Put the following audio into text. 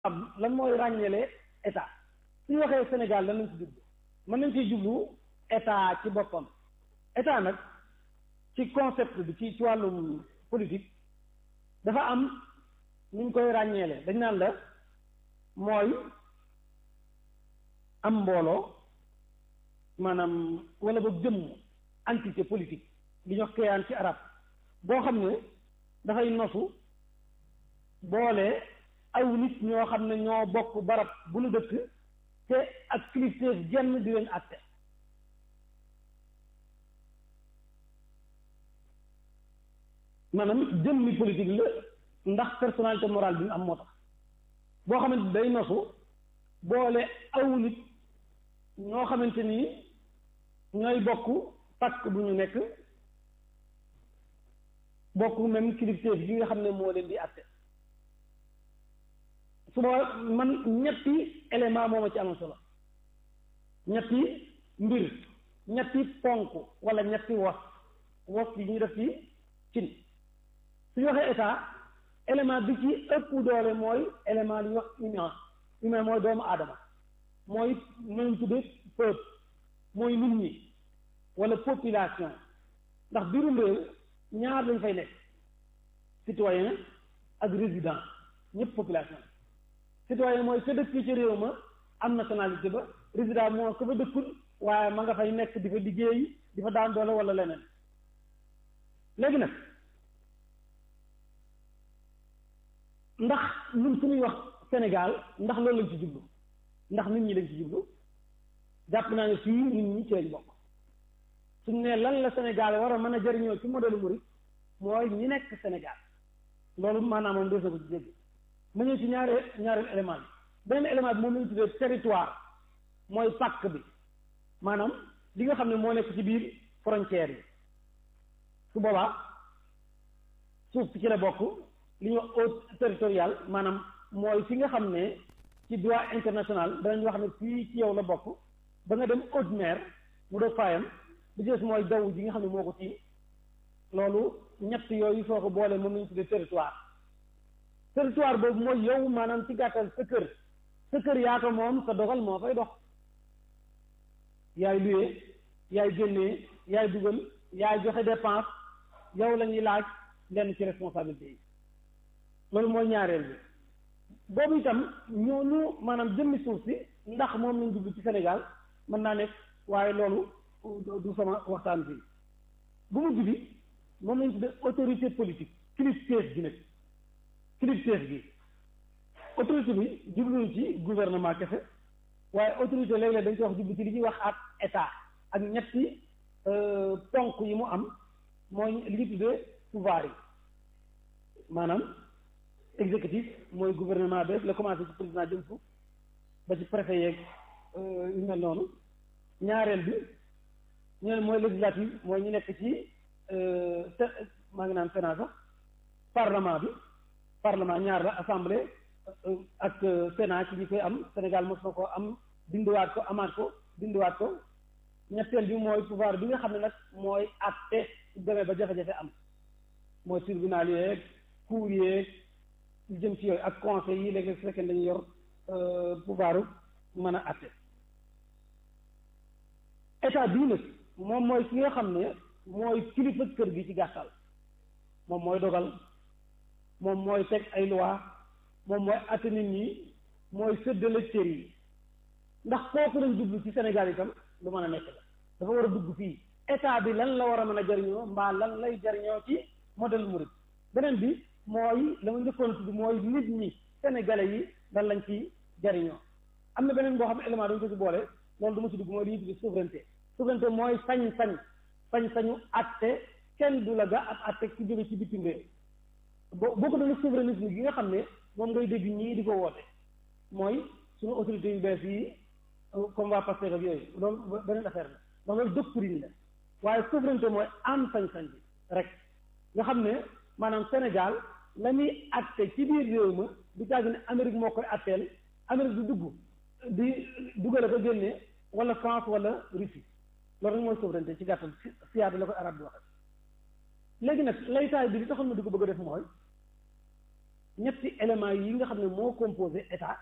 am lan mooy ràññeele état suñu waxee Sénégal lan lañ ci jublu mën nañ ciy jublu état ci boppam état nag ci concept bi ci ci wàllum politique dafa am nu ñu koy ràññeele dañ naan la mooy am mbooloo maanaam wala ba jëmm entité politique li ñu wax kéyaan ci arab boo xam ne dafay nosu boole aw nit ñoo xam ne ñoo bokk barab bu nu dëkk te ak kilifteef jenn di leen àtte maanaam jëmmi politique la ndax personnalité morale bi mu am moo tax boo xamante day nosu boole aw nit ñoo xamante ni ñooy bokk pàkk bu ñu nekk bokk même kilifteef gi nga xam ne moo leen di àtte suba man ñetti élément moo ma ci am solo ñetti mbir ñetti ponk wala ñetti was was yi ñu def ci cin suñu waxee état élément bi ci ëpp doole mooy élément li ñuy wax humain humain mooy doomu aadama mooy nañ tudde peuple mooy nit ñi wala population ndax biirum réew ñaar lañ fay nekk citoyen ak résident ñëpp population citoyen mooy ka dëkk ci réew ma am nationalité ba résident moo ko fa dëkkul waaye ma nga fay nekk di fa liggéey di fa daan doole wala leneen léegi nag ndax ñun suñuy wax Sénégal ndax loolu lañ ci jublu ndax nit ñi lañ ci jublu jàpp naa ne fii nit ñi ci lañ bokk suñ ne lan la Sénégal war a mën a jëriñoo ci modèle murid mooy ñi nekk Sénégal loolu maanaam moom des na ko ci dégg mu ñëw ci ñaare ñaareel élément bi beneen élément bi moom lañu tuddee territoire mooy pàkk bi maanaam li nga xam ne moo nekk ci biir frontière yi su boobaa suuf si ci la bokk li ñuy wax eau territorial maanaam mooy fi nga xam ne ci droit international danañ wax ne fii ci yow la bokk ba nga dem haute mer mu doog faayam bi des mooy jaww ji nga xam ne moo ko tiim loolu ñett yooyu soo ko boolee moom lañu tuddee territoire territoire boobu mooy yow maanaam ci gàttal sa kër sa kër yaa ko moom sa dogal moo fay dox yaay luyee yaay génnee yaay dugal yaay joxe dépense yow la ñuy laaj lenn ci responsabilité yi loolu mooy ñaareel bi boobu itam ñooñu maanaam jëmmi suuf si ndax moom lañ jublu ci Sénégal mën naa nekk waaye loolu du sama waxtaan fii bu mujj bi moom lañ tuddee autorité politique kilifteef gi nag kilifteef gi autorité bi jubluñu ci gouvernement kese waaye autorité léeg-léeg dañ koy wax jublu ci li ñuy wax ak état ak ñetti ponk yi mu am mooy li ñu tuddee pouvoir yi maanaam exécutif mooy gouvernement bi la commencé ci président jëm fu ba ci préfet yeeg yu mel noonu ñaareel bi ñoom mooy législatif mooy ñu nekk ci maa ngi naan sénat sax parlement bi parlement ñaar la assemblée ak sénat ci ñi koy am Sénégal mos na ko am dindiwaat ko amaat ko dindiwaat ko ñetteel bi mooy pouvoir bi nga xam ne nag mooy àtte su demee ba jafe-jafe am mooy tribunal yeeg cour yeeg lu jëm ci yooyu ak conseil yi léegi su fekkee dañu yor pouvoir mën a àtte état bii nag moom mooy ki nga xam ne mooy kilifa kër gi ci gàttal moom mooy dogal moom mooy teg ay loi moom mooy àtte nit ñi mooy séddale cër yi ndax kooku lañ jublu ci Sénégal itam lu mën a nekk la dafa war a dugg fii état bi lan la war a mën a jariñoo mbaa lan lay jariñoo ci modèle murid beneen bi mooy la ma njëkkoon tudd mooy nit ñi sénégalais yi lan lañ ci jariñoo am na beneen boo xam ne élément dañu ko ci boole loolu du ma ci dugg mooy li ñuy tudd souveraineté souveraineté mooy sañ-sañ sañ-sañu atte kenn du la ga ak atte ci jóge ci bitim réew boo boo ko doon souverainisme gi nga xam ne moom ngay dégg ñii di ko woote mooy suñu autorités yu bees yi comme waa Pastef ak yooyu loolu beneen affaire la donc loolu doctrine la waaye souveraineté mooy am sañ-sañ bi rek nga xam ne maanaam Sénégal la muy atte ci biir réew ma du caagi ne Amérique moo koy atteel Amérique du dugg di duggale ko génnee wala France wala Russie loolu rek mooy souveraineté ci gàttal siyaada la koy arab di waxe léegi nag laytaay bi li taxoon ma di ko bëgg a def mooy ñetti éléments yi nga xam ne moo composé état